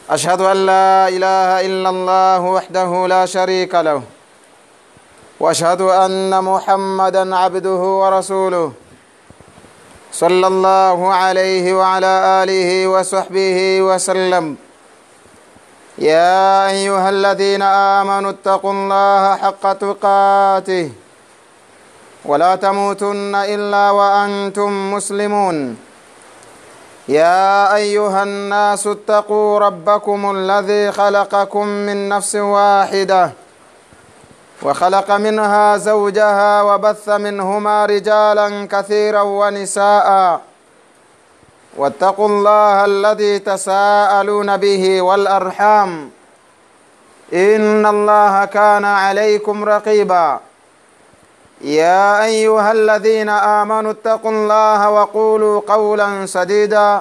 أشهد أن لا إله إلا الله وحده لا شريك له وأشهد أن محمدا عبده ورسوله صلى الله عليه وعلى آله وصحبه وسلم يا أيها الذين آمنوا اتقوا الله حق تقاته ولا تموتن إلا وأنتم مسلمون يا أيها الناس اتقوا ربكم الذي خلقكم من نفس واحدة وخلق منها زوجها وبث منهما رجالا كثيرا ونساء واتقوا الله الذي تساءلون به والأرحام إن الله كان عليكم رقيبا يا أيها الذين آمنوا اتقوا الله وقولوا قولا سديدا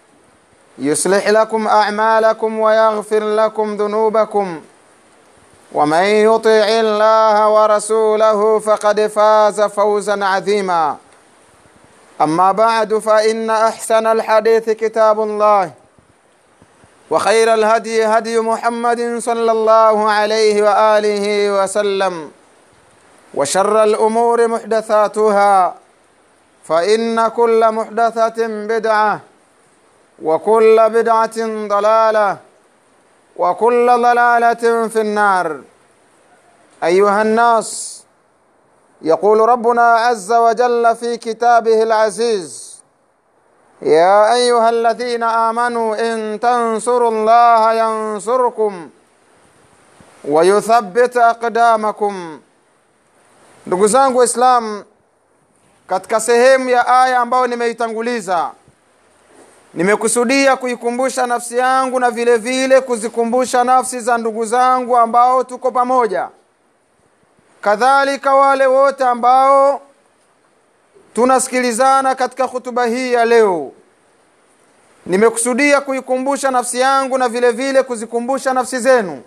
يصلح لكم أعمالكم ويغفر لكم ذنوبكم ومن يطع الله ورسوله فقد فاز فوزا عظيما أما بعد فإن أحسن الحديث كتاب الله وخير الهدي هدي محمد صلى الله عليه وآله وسلم وشر الأمور محدثاتها فإن كل محدثة بدعة وكل بدعة ضلالة وكل ضلالة في النار أيها الناس يقول ربنا عز وجل في كتابه العزيز يا أيها الذين آمنوا إن تنصروا الله ينصركم ويثبت أقدامكم ndugu zangu waislamu katika sehemu ya aya ambayo nimeitanguliza nimekusudia kuikumbusha nafsi yangu na vile vile kuzikumbusha nafsi za ndugu zangu ambao tuko pamoja kadhalika wale wote ambao tunasikilizana katika hutuba hii ya leo nimekusudia kuikumbusha nafsi yangu na vile vile kuzikumbusha nafsi zenu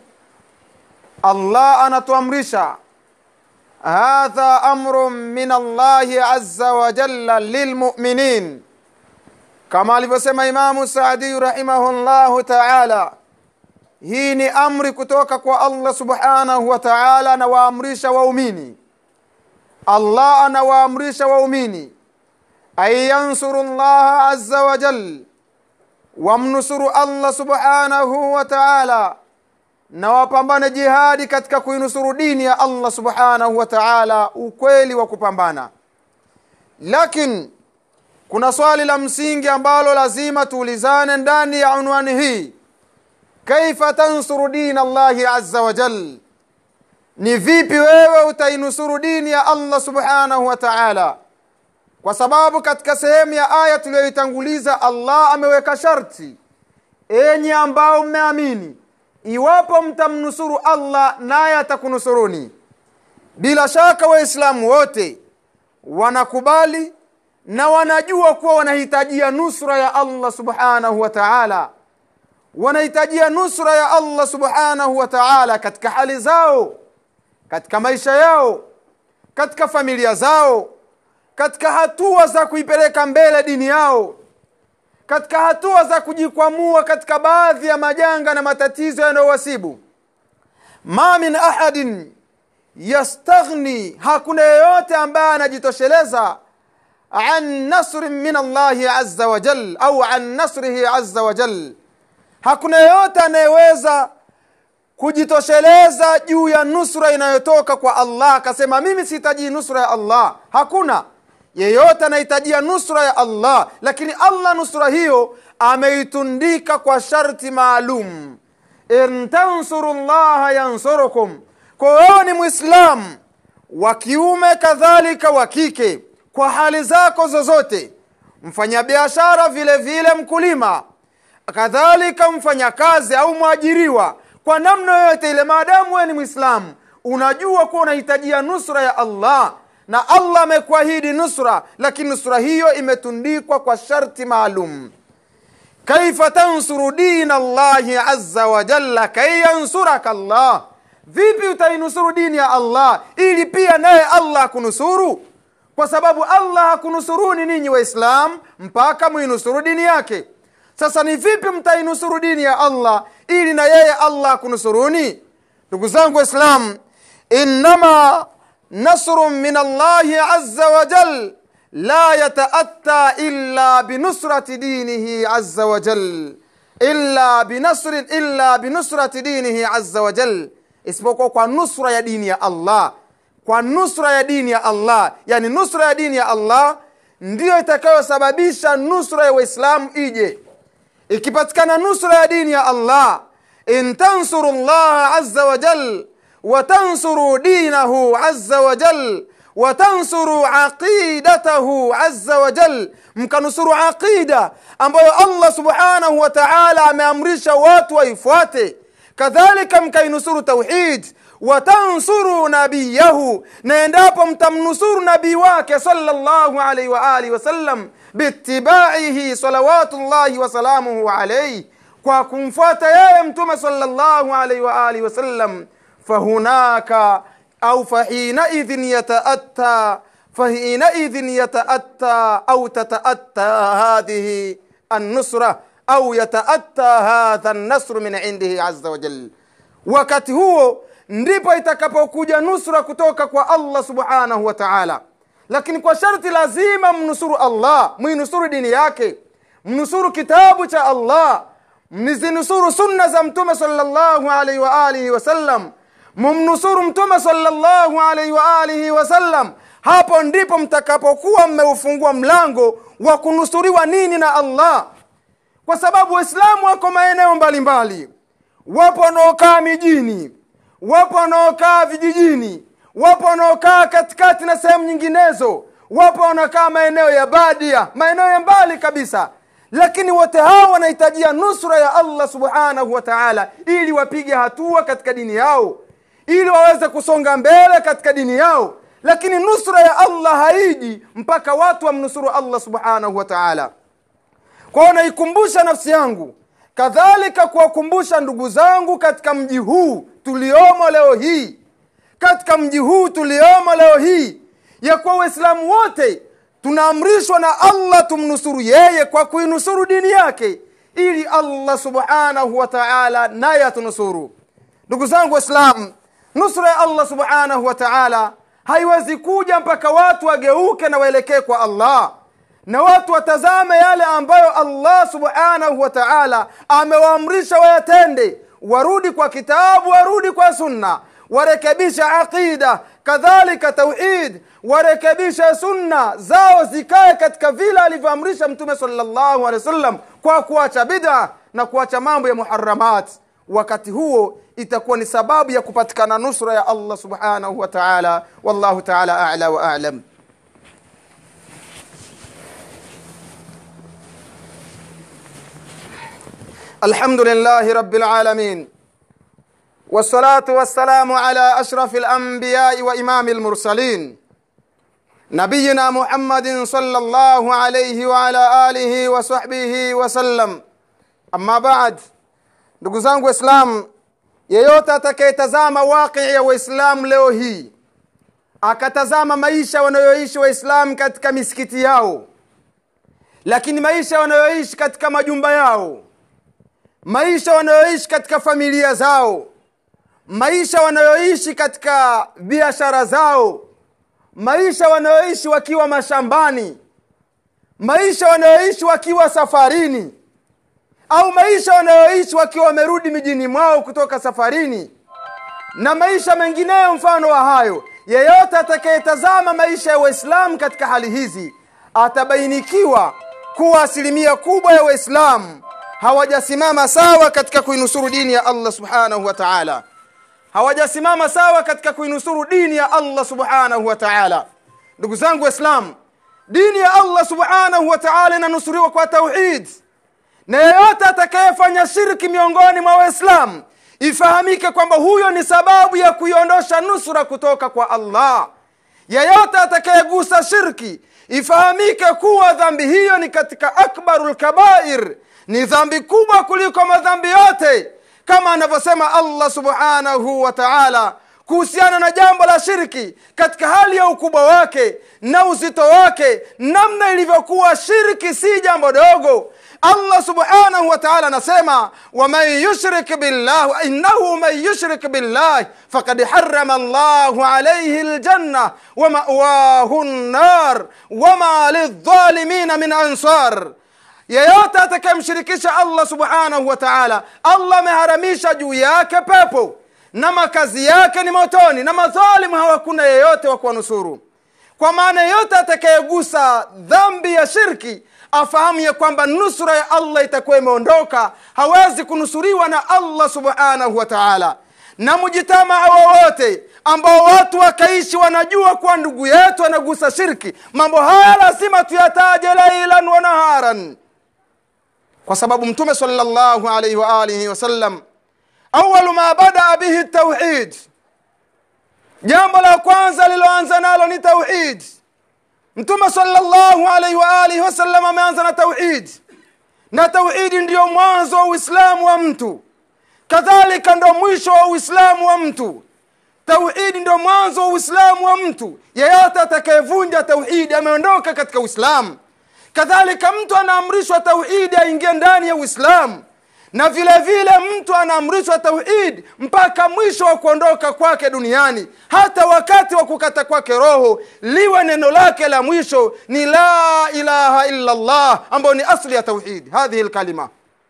allah anatuamrisha hadha amru min allahi aza wajalla lilmuminin kama alivyosema imamu saadiyu rahimahullahu taala hii ni amri kutoka kwa allah subhanahu wa taala anawaamrisha waumini allah anawaamrisha waumini an yansuru llaha aza wajal wamnusuru allah subhanahu wa taala na wapambane jihadi katika kuinusuru dini ya allah subhanahu wa taala ukweli wa kupambana lakini kuna swali la msingi ambalo lazima tuulizane ndani ya unwani hii kaifa tansuru din allahi aza wajal ni vipi wewe utainusuru dini ya allah subhanahu wa taala kwa sababu katika sehemu ya aya tuliyoitanguliza allah ameweka sharti enyi ambao mmeamini iwapo mtamnusuru allah naye atakunusuruni bila shaka waislamu wote wanakubali na wanajua kuwa wanahitajia nusra ya allah subhanahu wa taala wanahitajia nusra ya allah subhanahu wa taala katika hali zao katika maisha yao katika familia zao katika hatua za kuipeleka mbele dini yao katika hatua za kujikwamua katika baadhi ya majanga na matatizo yanayowasibu ma min ahadin yastaghni hakuna yeyote ambaye anajitosheleza an nasrin min allahi aza wajal au an nasrihi aza wajal hakuna yeyote anayeweza kujitosheleza juu ya nusra inayotoka kwa allah akasema mimi sihitajii nusra ya allah hakuna yeyote anahitajia nusra ya allah lakini allah nusra hiyo ameitundika kwa sharti maalum in tansuru llaha yansurukum kwa wewe ni mwislamu wa kiume kadhalika wa kike kwa hali zako zozote mfanyabiashara vile vile mkulima kadhalika mfanyakazi au mwajiriwa kwa namna yoyote ile maadamu wewe ni mwislamu unajua kuwa unahitajia nusra ya allah na allah amekuahidi nusra lakini nusra hiyo imetundikwa kwa sharti maalum kaifa tansuru dina llahi aza wajalla kai yansuraka llah vipi utainusuru dini ya allah ili pia naye allah akunusuru kwa sababu allah hakunusuruni ninyi waislamu mpaka muinusuru dini yake sasa ni vipi mtainusuru dini ya allah ili na yeye allah akunusuruni ndugu zangu waislam innama nasrun min allahi aza wajal la yataatta illa binusrati dinihi aza wajal illa binasrin illa binusrati dinihi aza wajal isipokuwa kwa nusra ya dini ya allah kwa nusra ya dini ya allah yani nusra ya dini ya allah ndiyo itakayosababisha nusra ya waislamu ije ikipatikana nusra ya dini ya allah in tansuru llaha aza wajal watansuru dinahu aza wajal watansuru aqidatahu aza wajal mkanusuru aqida ambayo allah subhanahu wa taala ameamrisha watu waifuate kadhalika mkainusuru tauhid watansuru nabiyahu na endapo mtamnusuru nabii wake salllahu alaihi waalihi wasallam biitibaihi salawatullahi wasalamuhu alaihi kwa kumfuata yeye mtume salllahu alaihi waalihi wasallam fahunaka au fahinaidhin yataatta fahinaidhin yataatta au tataatta hadhihi annusra au yataatta hadha nnasru min indihi aza wajal wakati huo ndipo itakapokuja nusra kutoka kwa allah subhanahu wa taala lakini kwa sharti lazima mnusuru allah mwinusuru dini yake mnusuru kitabu cha allah mnizinusuru sunna za mtume salllahu alaihi waalihi wasallam mumnusuru mtume salllahu alaihi waalihi wasallam hapo ndipo mtakapokuwa mmeufungua mlango wa kunusuriwa nini na allah kwa sababu waislamu wako maeneo mbalimbali wapo wanaokaa mijini wapo wanaokaa vijijini wapo wanaokaa katikati na sehemu nyinginezo wapo wanaokaa maeneo ya badia maeneo ya mbali kabisa lakini wote hao wanahitajia nusra ya allah subhanahu wa taala ili wapige hatua katika dini yao ili waweze kusonga mbele katika dini yao lakini nusra ya allah haiji mpaka watu wamnusuru allah subhanahu wa taala kwao naikumbusha nafsi yangu kadhalika kuwakumbusha ndugu zangu katika mji huu tuliomo leo hii katika mji huu tuliomo leo hii ya kuwa waislamu wote tunaamrishwa na allah tumnusuru yeye kwa kuinusuru dini yake ili allah subhanahu wa taala naye atunusuru ndugu zangu waislamu nusra ya allah subhanahu wa taala haiwezi kuja mpaka watu wageuke na waelekee kwa allah na watu watazame yale ambayo allah subhanahu wa taala amewaamrisha wayatende warudi kwa kitabu warudi kwa sunna warekebisha aqida kadhalika tauhid warekebishe sunna zao zikae katika vile alivyoamrisha mtume salllahu alehi wasallam kwa kuacha bid'a na kuacha mambo ya muharamat wakati huo itakuwa ni sababu ya kupatikana nusra ya allah subhanahu wa taala wallahu taala ala wa alam الحمد لله رب العالمين والصلاة والسلام على أشرف الأنبياء وإمام المرسلين نبينا محمد صلى الله عليه وعلى آله وصحبه وسلم أما بعد ndugu zangu waislamu yeyote atakayetazama waqii ya waislamu leo hii akatazama maisha wanayoishi waislamu katika misikiti yao lakini maisha wanayoishi katika majumba yao maisha wanayoishi katika familia zao maisha wanayoishi katika biashara zao maisha wanayoishi wakiwa mashambani maisha wanayoishi wakiwa safarini au maisha wanayoishi wakiwa wamerudi mijini mwao kutoka safarini na maisha mengineyo mfano wa hayo yeyote atakayetazama maisha ya waislamu katika hali hizi atabainikiwa kuwa asilimia kubwa ya waislamu hawajasimama sawa katika kuinusuru dini ya allah subhanahu wa taala hawajasimama sawa katika kuinusuru dini ya allah subhanahu wa taala ndugu zangu waislamu dini ya allah subhanahu wa taala inanusuriwa kwa tauhid na yeyote atakayefanya shirki miongoni mwa waislamu ifahamike kwamba huyo ni sababu ya kuiondosha nusra kutoka kwa allah yeyote atakayegusa shirki ifahamike kuwa dhambi hiyo ni katika akbaru lkabair ni dhambi kubwa kuliko madhambi yote kama anavyosema allah subhanahu wa taala kuhusiana na jambo la shirki katika hali ya ukubwa wake na uzito wake namna ilivyokuwa shirki si jambo dogo allah subhanahu wa taala anasema waman yushrik billah innahu man yushrik billah fakad harama llahu alaihi ljanna wamawahu nnar wama lildhalimina min ansar yeyote atakayemshirikisha allah subhanahu wa taala allah ameharamisha juu yake pepo na makazi yake ni motoni na madhalimu hawakuna yeyote wa kuwanusuru kwa maana yeyote atakayegusa dhambi ya shirki afahamu ya kwamba nusura ya allah itakuwa imeondoka hawezi kunusuriwa na allah subhanahu wa taala na mujitamaa wowote ambao watu wakaishi wanajua kuwa ndugu yetu anagusa shirki mambo haya lazima tuyataje lailan wa naharan kwa sababu mtume salllahu alaihi waalihi wasallam awalu ma badaa bihi tauhid jambo la kwanza liloanza nalo ni tauhid mtume salllahu alaihi waalihi wasallam ameanza na tauhid na tauhidi ndiyo mwanzo wa uislamu wa mtu kadhalika ndo mwisho wa uislamu wa mtu tauhidi ndo mwanzo wa uislamu wa mtu yeyote atakayevunja tauhidi ameondoka katika uislamu kadhalika mtu anaamrishwa tauhidi aingie ndani ya uislamu na vile vile mtu anaamrishwa tauhid mpaka mwisho wa kuondoka kwake duniani hata wakati wa kukata kwake roho liwe neno lake la mwisho ni la ilaha illa llah ambayo ni asli ya tauhid hadhihi lkalima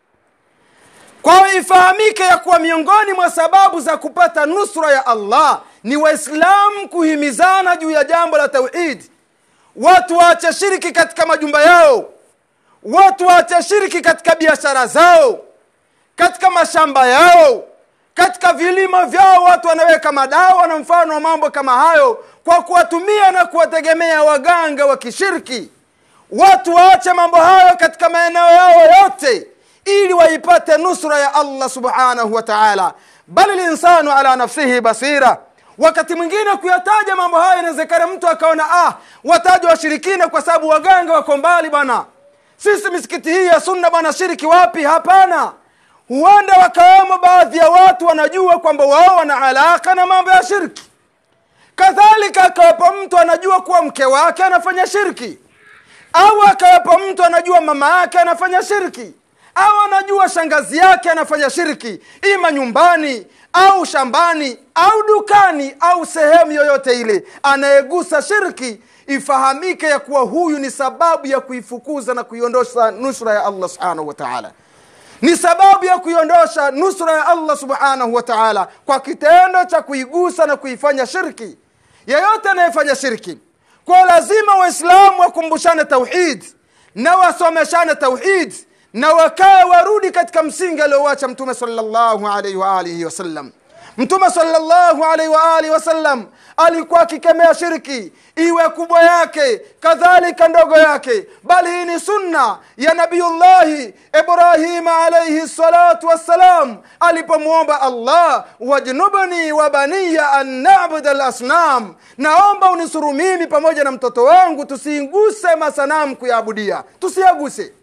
kwa hiyo ifahamike ya kuwa miongoni mwa sababu za kupata nusra ya allah ni waislamu kuhimizana juu ya jambo la tauhid watu waache shiriki katika majumba yao watu waache shiriki katika biashara zao katika mashamba yao katika vilimo vyao watu wanaweka madawa na mfano wa mambo kama hayo kwa kuwatumia na kuwategemea waganga wa kishirki watu waache mambo hayo katika maeneo yao yote ili waipate nusra ya allah subhanahu wa taala bali linsanu ala nafsihi basira wakati mwingine kuyataja mambo hayo inawezekana mtu akaona ah wataja washirikina kwa sababu waganga wako mbali bwana sisi misikiti hii ya sunna bwana shiriki wapi hapana huenda wakawemo baadhi ya watu wanajua kwamba wao wana alaka na mambo ya shirki kadhalika akawepo mtu anajua kuwa mke wake anafanya shirki au akawepo mtu anajua mama yake anafanya shirki au anajua shangazi yake anafanya shirki ima nyumbani au shambani au dukani au sehemu yoyote ile anayegusa shirki ifahamike ya kuwa huyu ni sababu ya kuifukuza na kuiondosha nusra ya allah subhanahu wa taala ni sababu ya kuiondosha nusra ya allah subhanahu wa taala kwa kitendo cha kuigusa na kuifanya shirki yeyote anayefanya shirki kwa lazima waislamu wakumbushane tauhid na wasomeshane tauhid na wakae warudi katika msingi aliowacha mtume salllahu alaihi waalihi wasallam mtume salllahu alaihi waalihi wasallam alikuwa akikemea shirki iwe kubwa yake kadhalika ndogo yake bali hii ni sunna ya nabiyullahi ibrahima alaihi salatu wassalam alipomwomba allah wajnubni wa baniya an nabuda lasnam naomba unisuru mimi pamoja na mtoto wangu tusiinguse masanamu kuyaabudia tusiyaguse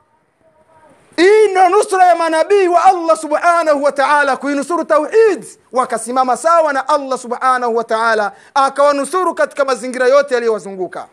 hii ndo nusra ya manabii wa allah subhanahu wa taala kuinusuru tauhid wakasimama sawa na allah subhanahu wa taala akawanusuru katika mazingira yote yaliyowazunguka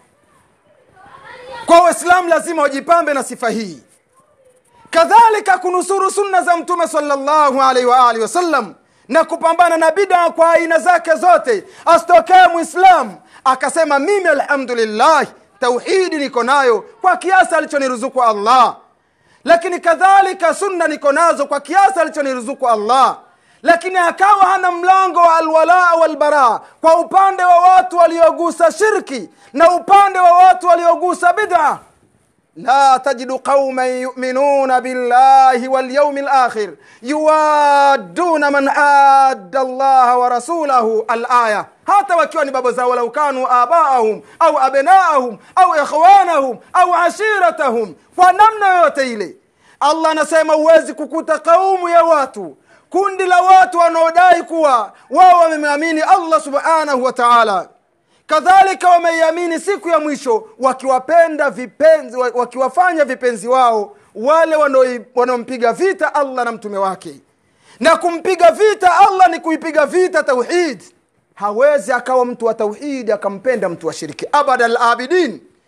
kwa waislamu lazima wajipambe na sifa hii kadhalika kunusuru sunna za mtume salllahu alaihi waalihi wasallam na kupambana na bidaa kwa aina zake zote asitokee mwislamu akasema mimi alhamdulillah tauhidi niko nayo kwa kiasi alichoniruzuku allah lakini kadhalika sunna niko nazo kwa kiasi alichoniruzuku allah lakini akawa hana mlango wa alwalaa walbaraa kwa upande wa watu waliogusa shirki na upande wa watu waliogusa bid'a la tajidu qauman yuminuna billahi walyaumi lakhir yuwaduna man adda allaha wa rasulahu alaya hata wakiwa ni baba zao walau kanu abaahum au abnaahum au ikhwanahum au ashiratahum kwa namna yoyote ile allah anasema huwezi kukuta kaumu ya watu kundi la watu wanaodai kuwa wao wamemwamini allah subhanahu wa taala kadhalika wameiamini siku ya mwisho wakiwapenda vipenzi wakiwafanya vipenzi wao wale wanaompiga vita allah na mtume wake na kumpiga vita allah ni kuipiga vita tauhid hawezi akawa mtu wa tauhidi akampenda mtu wa shiriki abada labidin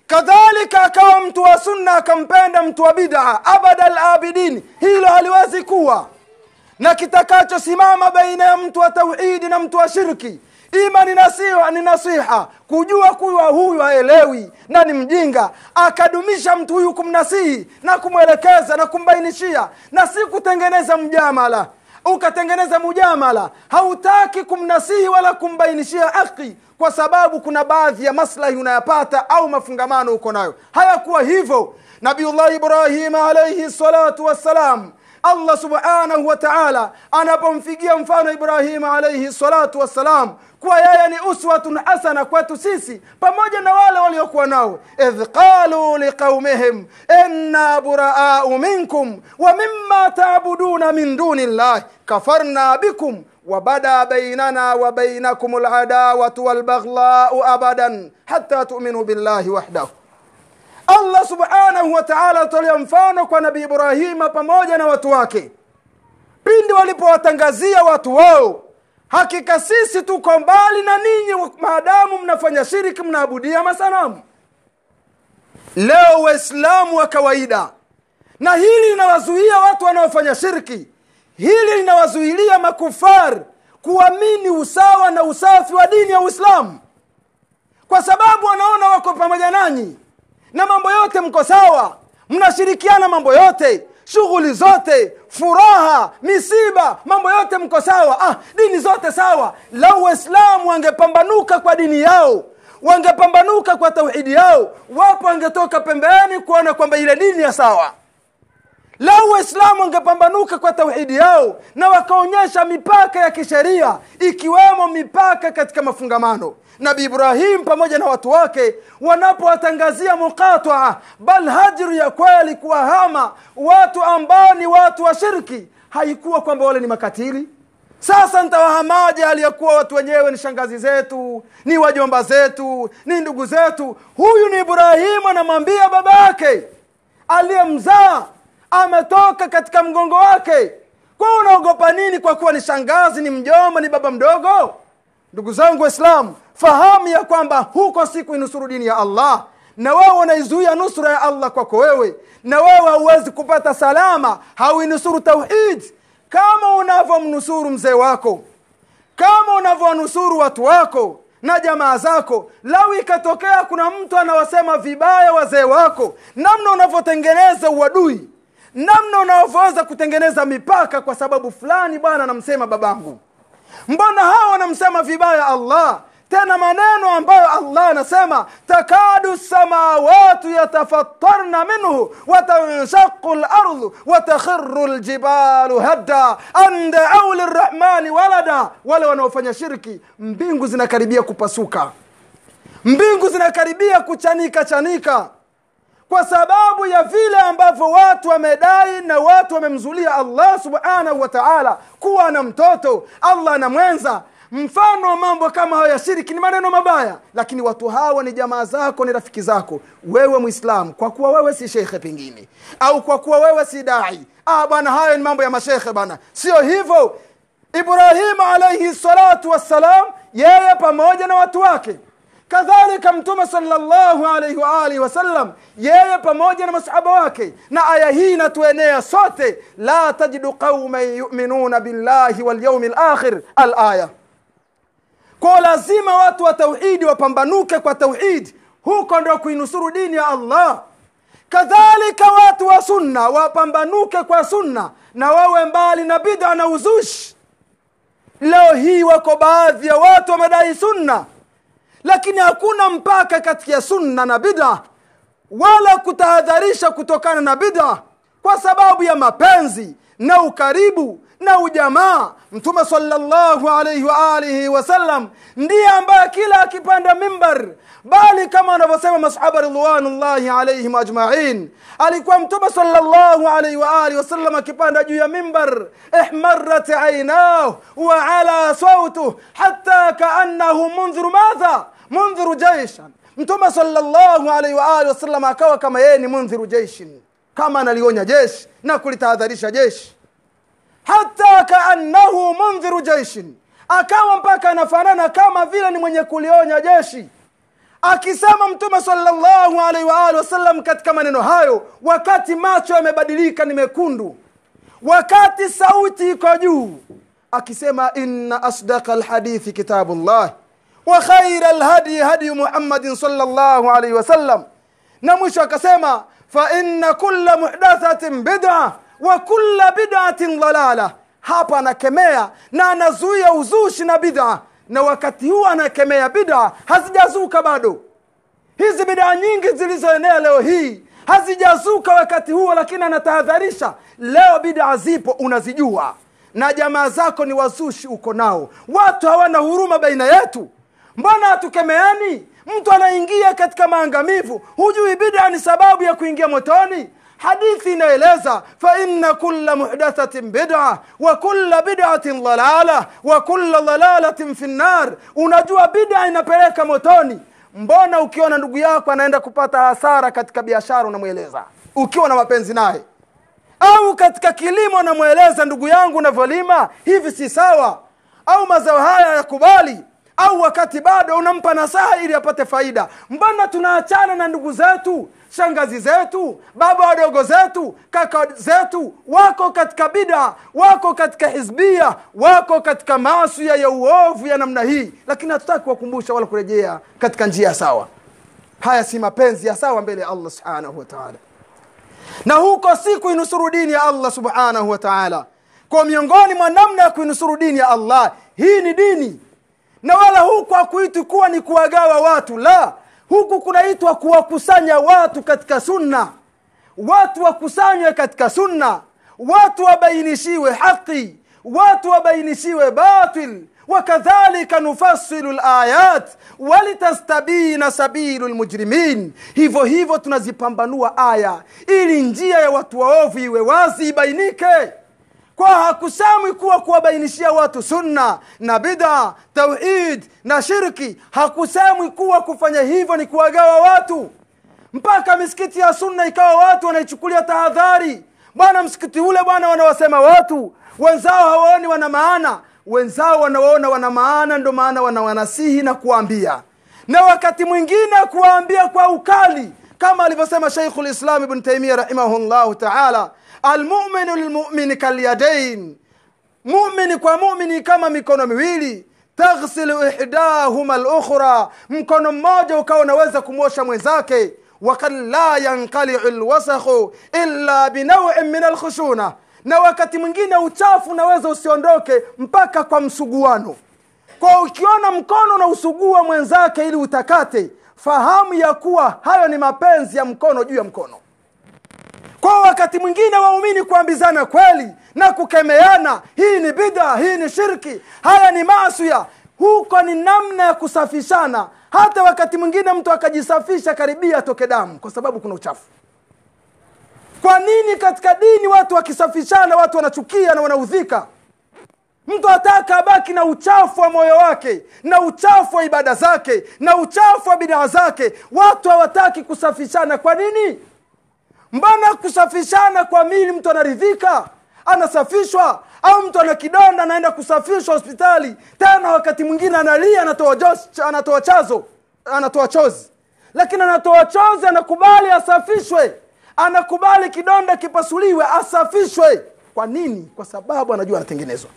kadhalika akawa mtu wa sunna akampenda mtu wa bid'a abada labidin hilo haliwezi kuwa na kitakachosimama baina ya mtu wa tauhidi na mtu wa shirki ima ni nasiha, ni nasiha kujua kuwa huyu haelewi na ni mjinga akadumisha mtu huyu kumnasihi na kumwelekeza na kumbainishia na si kutengeneza mjamala ukatengeneza mujamala hautaki kumnasihi wala kumbainishia haki kwa sababu kuna baadhi ya maslahi unayapata au mafungamano uko nayo hayakuwa hivyo nabiullah ibrahima alaihi salatu wassalam allah subhanahu wa taala anapomfigia mfano ibrahima alaihi salatu wassalam kuwa yeye ni uswatun hasana kwetu sisi pamoja na wale waliokuwa nao idh qalu liqaumihim inna buraau minkum wa mima tabuduna min duni llahi kafarna bikum وبدا بيننا وبينكم العداوة والبغضاء أبدا حتى تؤمنوا بالله وحده allah subhanahu wa taala atolea mfano kwa nabii ibrahima pamoja na watu wake pindi walipowatangazia watu wao hakika sisi tuko mbali na ninyi maadamu mnafanya shiriki mnaabudia masanamu leo waislamu wa kawaida na hili linawazuia watu wanaofanya shirki hili linawazuilia makufar kuamini usawa na usafi wa dini ya uislamu kwa sababu wanaona wako pamoja nanyi na mambo yote mko sawa mnashirikiana mambo yote shughuli zote furaha misiba mambo yote mko sawa ah, dini zote sawa lau waislamu wangepambanuka kwa dini yao wangepambanuka kwa tauhidi yao wapo wangetoka pembeni kuona kwamba ile dini ya sawa lau waislamu wangepambanuka kwa tauhidi yao na wakaonyesha mipaka ya kisheria ikiwemo mipaka katika mafungamano nabi ibrahim pamoja na watu wake wanapowatangazia muqataa bal hajru ya kweli kuwahama watu ambao ni watu wa shirki haikuwa kwamba wale ni makatili sasa ntawahamaje aliyekuwa watu wenyewe ni shangazi zetu ni wajomba zetu ni ndugu zetu huyu ni ibrahimu anamwambia baba yake aliyemzaa ametoka katika mgongo wake kwa unaogopa nini kwa kuwa ni shangazi ni mjomba ni baba mdogo ndugu zangu waislamu fahamu ya kwamba huko si kuinusuru dini ya allah na wewe unaizuia nusura ya allah kwako wewe na wewe hauwezi kupata salama hauinusuru tauhid kama unavyomnusuru mzee wako kama unavyonusuru watu wako na jamaa zako lau ikatokea kuna mtu anawasema vibaya wazee wako namna unavyotengeneza uadui namna unavyoweza kutengeneza mipaka kwa sababu fulani bwana anamsema babangu mbona hawa wanamsema vibaya allah tena maneno ambayo allah anasema takadu samawatu yatafattarna minhu watanshaqu lardhu watakhiru ljibalu hadda an daau lirahmani walada wale wanaofanya shirki mbingu zinakaribia kupasuka mbingu zinakaribia kuchanika chanika kwa sababu ya vile ambavyo watu wamedai na watu wamemzulia allah subhanahu wa taala kuwa na mtoto allah na mwenza mfano wa mambo kama hayo ya shiriki ni maneno mabaya lakini watu hawa ni jamaa zako ni rafiki zako wewe mwislamu kwa kuwa wewe si shekhe pengine au kwa kuwa wewe si dai ah bwana hayo ni mambo ya mashekhe bwana sio hivyo ibrahimu alaihi salatu wassalam yeye pamoja na watu wake kadhalika mtume salllahu alaihi waalihi wasallam yeye pamoja na masahaba wake na aya hii inatuenea sote la tajidu qauman yuminuna billahi walyaumi lakhir alaya kwa lazima watu wa tauhidi wapambanuke kwa tauhidi huko ndo kuinusuru dini ya allah kadhalika watu wa sunna wapambanuke kwa sunna na wawe mbali na bidha na uzushi leo hii wako baadhi ya watu wamedai sunna lakini hakuna mpaka kati ya sunna na bid'a wala kutahadharisha kutokana na bid'a kwa sababu ya mapenzi na ukaribu na ujamaa mtume sallallahu alaihi wa alihi wasallam ndiye ambaye kila akipanda mimbar bali kama wanavyosema masahaba ridwanullahi alaihim ajmain alikuwa mtume sallallahu alaihi wa alihi wasallam akipanda juu ya mimbar ihmarat ainah wa ala sautuh hatta kaannahu mundhiru madha mundhiru jaishan mtume sallallahu alaihi wa alihi wasallam akawa kama yeye ni mundhiru jaishin kama analionya jeshi na kulitahadharisha jeshi hata kaannahu mundhiru jaishin akawa mpaka anafanana kama vile ni mwenye kulionya jeshi akisema mtume salllahu alaihi waalihi wasallam katika maneno hayo wakati macho yamebadilika ni mekundu wakati sauti iko juu akisema inna asdaqa lhadithi kitabu llah wa khaira lhadyi hadyu muhammadin salllahu alaihi wasallam na mwisho akasema fa inna kulla muhdathatin bid'a wa kulla bid'atin dalala hapa anakemea na anazuia uzushi na bid'a na wakati huu anakemea bid'a hazijazuka bado hizi bidaa nyingi zilizoenea leo hii hazijazuka wakati huo lakini anatahadharisha leo bidaa zipo unazijua na jamaa zako ni wazushi uko nao watu hawana huruma baina yetu mbona hatukemeani mtu anaingia katika maangamivu hujui bida ni sababu ya kuingia motoni hadithi inaeleza faina kula muhdathatin bida wa kula bidatin dalala wa kula dalalatin fi nnar unajua bida inapeleka motoni mbona ukiona ndugu yako anaenda kupata hasara katika biashara unamweleza ukiwa na mapenzi naye au katika kilimo unamweleza ndugu yangu unavyolima hivi si sawa au mazao haya yakubali au wakati bado unampa nasaha ili apate faida mbona tunaachana na ndugu zetu shangazi zetu baba wadogo zetu kaka zetu wako katika bida wako katika hizbia wako katika masia ya uovu ya namna hii lakini hatutaki kuwakumbusha wala kurejea katika njia sawa haya si mapenzi ya sawa mbele ya allah subhanahu wataala na huko si kuinusuru dini ya allah subhanahu wataala kwa miongoni mwa namna ya kuinusuru dini ya allah hii ni dini na wala huku hakuitwi kuwa ni kuwagawa watu la huku kunaitwa kuwakusanya watu katika sunna watu wakusanywe katika sunna watu wabainishiwe haqi watu wabainishiwe batil wakadhalika nufasilu layat walitastabina sabilu lmujrimin hivyo hivyo tunazipambanua aya ili njia ya watu waovu iwe wazi ibainike kwa hakusamwi kuwa kuwabainishia watu sunna na bida tauhid na shirki hakusamwi kuwa kufanya hivyo ni kuwagawa watu mpaka misikiti ya sunna ikawa watu wanaichukulia tahadhari bwana msikiti ule bwana wanawasema watu wenzao hawaoni wana maana wenzao wanawaona wana maana ndo maana wanawanasihi na kuwaambia na wakati mwingine kuwaambia kwa ukali kama alivyosema shaikhu lislam ibn taimia rahimahullahu taala almuminu lilmumini kalyadain mumini kwa mumini kama mikono miwili taghsilu ihdahuma lukhra mkono mmoja ukawa unaweza kumwosha mwenzake wakad la yanqaliu lwasakhu illa binauin min alkhushuna na wakati mwingine uchafu unaweza usiondoke mpaka kwa msuguano kwa ukiona mkono na usugua mwenzake ili utakate fahamu ya kuwa hayo ni mapenzi ya mkono juu ya mkono kwa wakati mwingine waumini kuambizana kweli na kukemeana hii ni bidha hii ni shirki haya ni masia huko ni namna ya kusafishana hata wakati mwingine mtu akajisafisha karibia atoke damu kwa sababu kuna uchafu kwa nini katika dini watu wakisafishana watu wanachukia na wanaudhika mtu ataka abaki na uchafu wa moyo wake na uchafu wa ibada zake na uchafu wa bidaa zake watu hawataki kusafishana kwa nini mbona kusafishana kwa mili mtu anaridhika anasafishwa au mtu ana kidonda anaenda kusafishwa hospitali tena wakati mwingine analia anatoa, jos, anatoa chazo anatoa chozi lakini anatoa chozi anakubali asafishwe anakubali kidonda kipasuliwe asafishwe kwa nini kwa sababu anajua anatengenezwa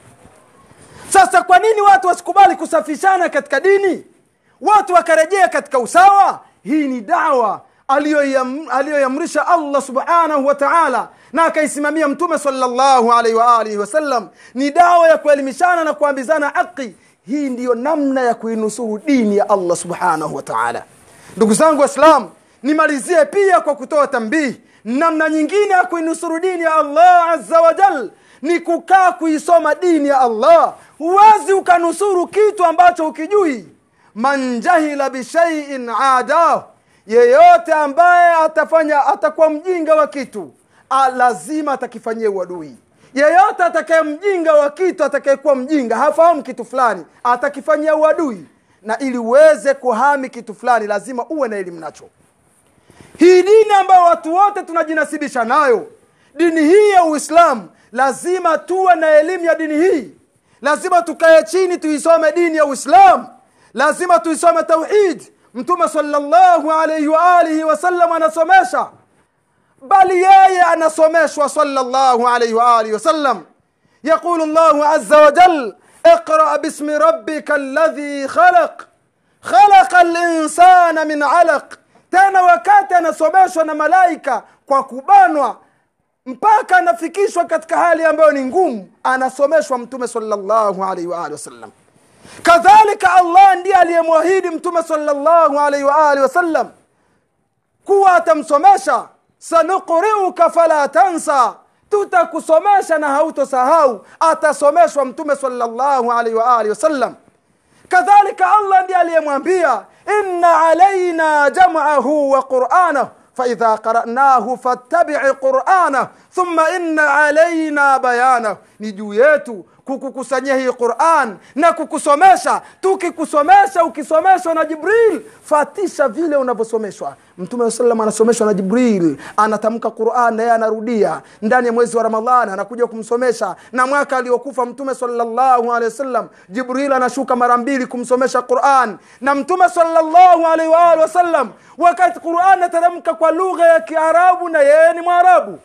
sasa kwa nini watu wasikubali kusafishana katika dini watu wakarejea katika usawa hii ni dawa aliyoiamrisha allah subhanahu wa taala na akaisimamia mtume salllahu alaihi waalihi wasallam ni dawa ya kuelimishana na kuambizana haqi hii ndiyo namna ya kuinusuru dini ya allah subhanahu wa taala ndugu zangu waislam nimalizie pia kwa kutoa tambihi namna nyingine ya kuinusuru dini ya allah aza wajal ni kukaa kuisoma dini ya allah huwezi ukanusuru kitu ambacho ukijui man jahila bishaiin adahu yeyote ambaye atafanya atakuwa mjinga wa kitu a, lazima atakifanyia uadui yeyote atakaye mjinga wa kitu atakayekuwa mjinga hafahamu kitu fulani atakifanyia uadui na ili uweze kuhami kitu fulani lazima uwe na elimu nacho hii dini ambayo watu wote tunajinasibisha nayo dini hii ya uislamu lazima tuwe na elimu ya dini hii lazima tukae chini tuisome dini ya uislamu lazima tuisome tauhid mtume sallallahu alaihi wa alihi wasallam anasomesha bali yeye anasomeshwa sallallahu alaihi wa alihi wasallam يقول الله عز وجل اقرأ باسم ربك الذي خلق خلق الإنسان من علق tena wakati anasomeshwa na malaika kwa kubanwa mpaka anafikishwa katika hali ambayo ni ngumu anasomeshwa mtume sallallahu alaihi wa alihi wasallam kadhalika allah ndiye aliyemwahidi mtume sallallahu alaihi wa alihi wasallam kuwa atamsomesha sanuqriuka fala tansa tutakusomesha na hautosahau atasomeshwa mtume sallallahu alaihi wa alihi wasallam kadhalika allah ndiye aliyemwambia inna alaina jam'ahu wa qur'anahu فإذا قرأناه فاتبع قرآنه ثم إن علينا بيانه ni juu yetu kukukusanyia hii quran na kukusomesha tukikusomesha ukisomeshwa na jibril fatisha vile unavyosomeshwa mtume wa salam anasomeshwa na jibril anatamka quran na yeye anarudia ndani ya mwezi wa ramadhan anakuja kumsomesha na mwaka aliokufa mtume salllahu alehi wasallam jibril anashuka mara mbili kumsomesha quran na mtume salllahu alaihi waalihi wasallam wakati quran anateremka kwa lugha ya kiarabu na yeye ni mwarabu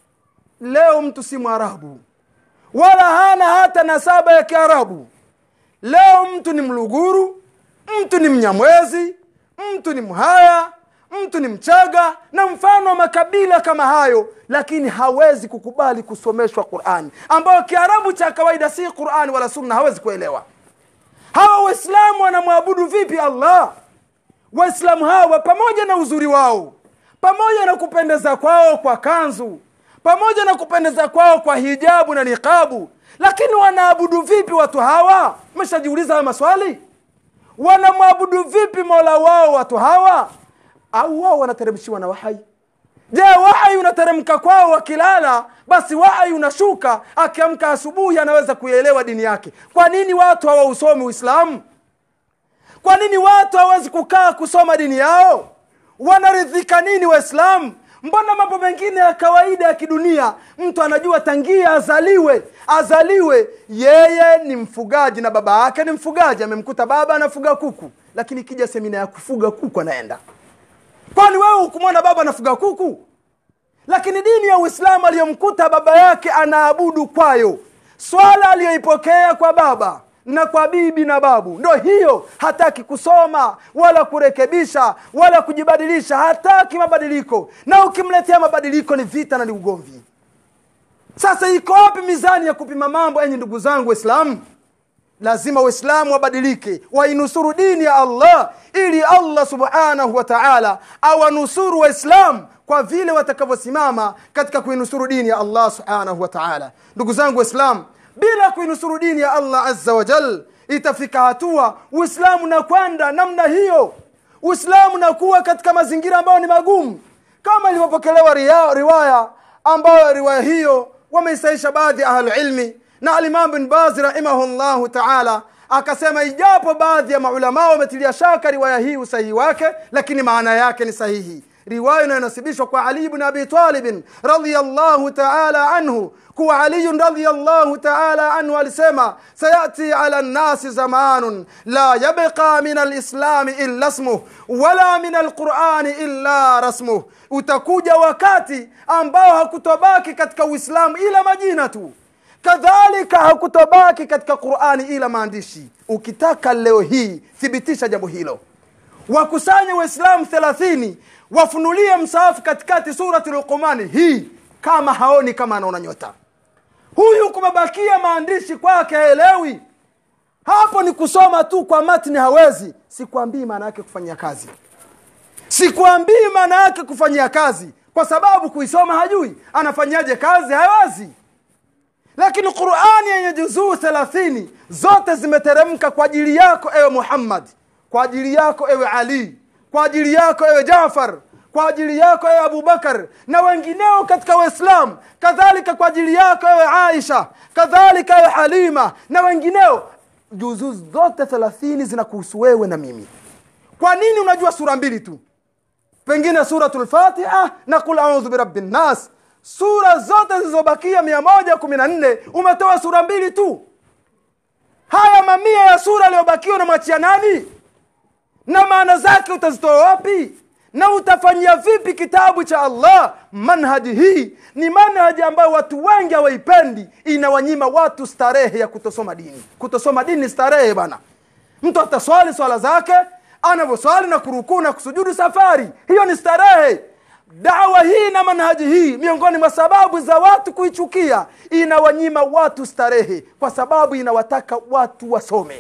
leo mtu si mwarabu wala hana hata nasaba ya kiarabu leo mtu ni mluguru mtu ni mnyamwezi mtu ni mhaya mtu ni mchaga na mfano wa makabila kama hayo lakini hawezi kukubali kusomeshwa qurani ambayo kiarabu cha kawaida si qurani wala sunna hawezi kuelewa hawa waislamu wanamwabudu vipi allah waislamu hawa pamoja na uzuri wao pamoja na kupendeza kwao kwa kanzu pamoja na kupendeza kwao kwa hijabu na niqabu lakini wanaabudu vipi watu hawa meshajiuliza haya maswali wanamwabudu vipi mola wao watu hawa au wao wanateremshiwa na wahai je wahai unateremka kwao wakilala basi wahai unashuka akiamka asubuhi anaweza kuielewa dini yake kwa nini watu hawausomi uislamu kwa nini watu hawawezi kukaa kusoma dini yao wanaridhika nini waislamu mbona mambo mengine ya kawaida ya kidunia mtu anajua tangia azaliwe azaliwe yeye ni mfugaji na baba yake ni mfugaji amemkuta baba anafuga kuku lakini ikija semina ya kufuga kuku anaenda kwani wewe ukumwona baba anafuga kuku lakini dini ya uislamu aliyomkuta baba yake anaabudu kwayo swala aliyoipokea kwa baba na kwa bibi na babu ndo hiyo hataki kusoma wala kurekebisha wala kujibadilisha hataki mabadiliko na ukimletea mabadiliko ni vita na ni ugomvi sasa iko wapi mizani ya kupima mambo enyi ndugu zangu waislamu lazima waislamu wabadilike wainusuru dini ya allah ili allah subhanahu wa taala awanusuru waislamu kwa vile watakavyosimama katika kuinusuru dini ya allah subhanahu wa taala ndugu zangu waislamu bila kuinusuru dini ya allah azza wa jal itafika hatua uislamu na kwenda namna hiyo uislamu nakuwa katika mazingira ambayo ni magumu kama ilivyopokelewa riwaya ambayo riwaya hiyo wameisaisha baadhi ya ahlulilmi na alimam bin bazi rahimahullahu taala akasema ijapo baadhi ya maulamaa wametilia shaka riwaya hii usahihi wake lakini maana yake ni sahihi riwaya inayonasibishwa kwa ali bn abi talibin radiallahu taala anhu kuwa aliyun radiallahu taala anhu alisema sayati ala nnasi zamanun la yabqa min alislami illa smuh wala min alqurani illa rasmuh utakuja wakati ambao hakutobaki katika uislamu ila majina tu kadhalika hakutobaki katika qurani ila maandishi ukitaka leo hii thibitisha jambo hilo wakusanye waislamu thelathini wafunulie msaafu katikati surati luqumani hii kama haoni kama anaona nyota huyu kumebakia maandishi kwake haelewi hapo ni kusoma tu kwa matni hawezi sikwambii maana yake kufanyia kazi sikwambii maana yake kufanyia kazi kwa sababu kuisoma hajui anafanyaje kazi hawezi lakini qurani yenye juzuu thelathini zote zimeteremka kwa ajili yako ewe muhammad kwa ajili yako ewe ali kwa ajili yako ewe jafar kwa ajili yako ewe abubakar na wengineo katika waislamu kadhalika kwa ajili yako ewe aisha kadhalika ewe halima na wengineo juzuu zote thelathini zinakuhusu wewe na mimi kwa nini unajua sura mbili tu pengine suratu lfatiha na kul audhu birabi nnas sura zote zilizobakia mia moja kumi na nne umetoa sura mbili tu haya mamia ya sura aliyobakiwa unamwachia nani na maana zake utazitoa wapi na utafanyia vipi kitabu cha allah manhaji hii ni manhaji ambayo watu wengi hawaipendi inawanyima watu starehe ya kutosoma dini kutosoma dini ni starehe bana mtu ataswali swala zake anavyoswali na kurukuu na kusujudu safari hiyo ni starehe dawa hii na manhaji hii miongoni mwa sababu za watu kuichukia inawanyima watu starehe kwa sababu inawataka watu wasome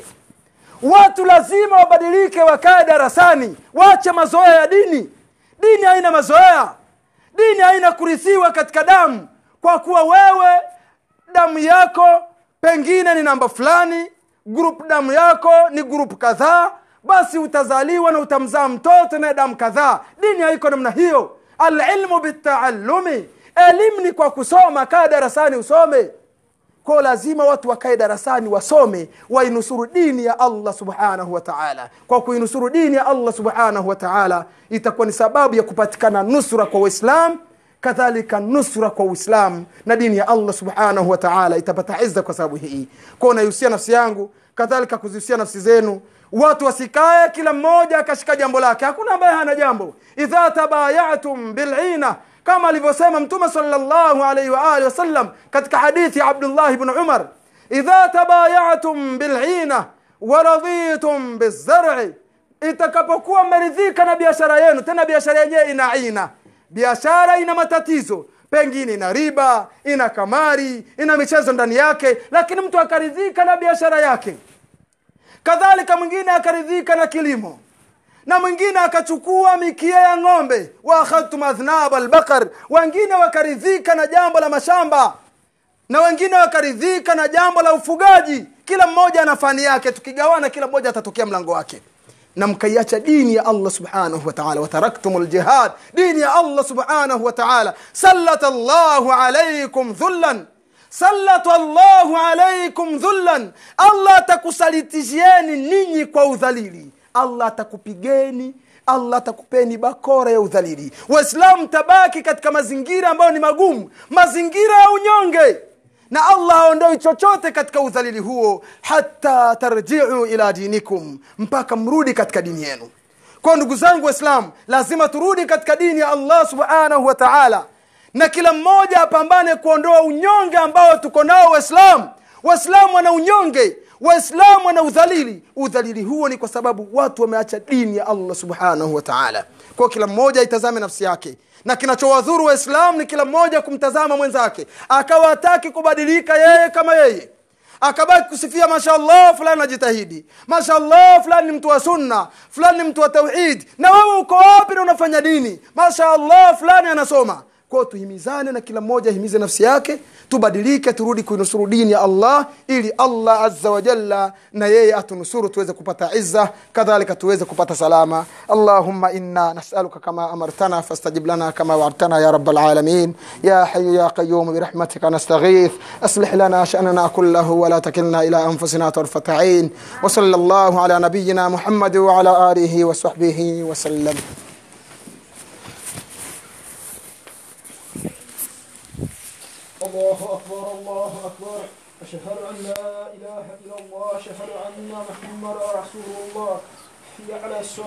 watu lazima wabadilike wakae darasani wache mazoea ya dini dini haina mazoea dini haina kurithiwa katika damu kwa kuwa wewe damu yako pengine ni namba fulani grupu damu yako ni grupu kadhaa basi utazaliwa na utamzaa mtoto naye damu kadhaa dini haiko namna hiyo alilmu bitaallumi elimu ni kwa kusoma kaa darasani usome kwao lazima watu wakae darasani wasome wainusuru dini ya allah subhanahu wa taala kwa kuinusuru dini ya allah subhanahu wa taala itakuwa ni sababu ya kupatikana nusra kwa waislam kadhalika nusra kwa uislam na dini ya allah subhanahu wa taala itapata izza kwa sababu hii kwao naihusia nafsi yangu kadhalika kuzihusia nafsi zenu watu wasikae kila mmoja akashika jambo lake hakuna ambaye hana jambo idha tabayatum bilina kama alivyosema mtume salllahu alaihi waalihi wasallam katika hadithi ya abdullah bni umar idha tabayatum bilina waraditum bizar'i itakapokuwa mmeridhika na biashara yenu tena biashara yenyewe ina ina biashara ina matatizo pengine ina riba ina kamari ina michezo ndani yake lakini mtu akaridhika na biashara yake kadhalika mwingine akaridhika na kilimo na mwingine akachukua mikia ya ng'ombe wa akhadhtum adhnab albaqar wengine wakaridhika na jambo la mashamba na wengine wakaridhika na jambo la ufugaji kila mmoja ana fani yake tukigawana kila mmoja atatokea mlango wake na mkaiacha dini ya allah subhanahu wataala wataraktum ljihad dini ya allah subhanahu wataala sallata llahu alaikum dhullan sallata llahu alaikum dhullan allah atakusalitishieni ninyi kwa udhalili allah atakupigeni allah atakupeni bakora ya udhalili waislamu tabaki katika mazingira ambayo ni magumu mazingira ya unyonge na allah haondoi chochote katika udhalili huo hata tarjiu ila dinikum mpaka mrudi katika dini yenu kwa ndugu zangu waislamu lazima turudi katika dini ya allah subhanahu wa taala na kila mmoja apambane kuondoa unyonge ambao tuko nao waislamu waislamu wana unyonge waislamu wana udhalili udhalili huo ni kwa sababu watu wameacha dini ya allah subhanahu wa taala kwao kila mmoja aitazame nafsi yake na kinachowadhuru waislamu ni kila mmoja kumtazama mwenzake akawa hataki kubadilika yeye kama yeye akabaki kusifia mashallah fulani najitahidi mashallah fulani ni mtu wa sunna fulani ni mtu wa tauhid na wewe uko wapi na unafanya dini mashallah fulani anasoma kwao tuhimizane na kila mmoja ahimize nafsi yake tubadilike turudi kuinusuru dini ya allah ili allah azza wa jalla na yeye atunusuru tuweze kupata izza kadhalika tuweze kupata salama allahumma inna nasaluka kama amartana fastajib lana kama wa'adtana ya rabbal alamin ya hayyu ya qayyum birahmatika nastaghith aslih lana sha'nana kullahu wa la takilna ila anfusina tarfata 'ain wa sallallahu ala nabiyyina muhammad wa ala alihi wa sahbihi wa sallam الله أكبر الله أكبر أشهد أن لا إله إلا الله أشهد أن محمدا رسول الله حي على الصلاة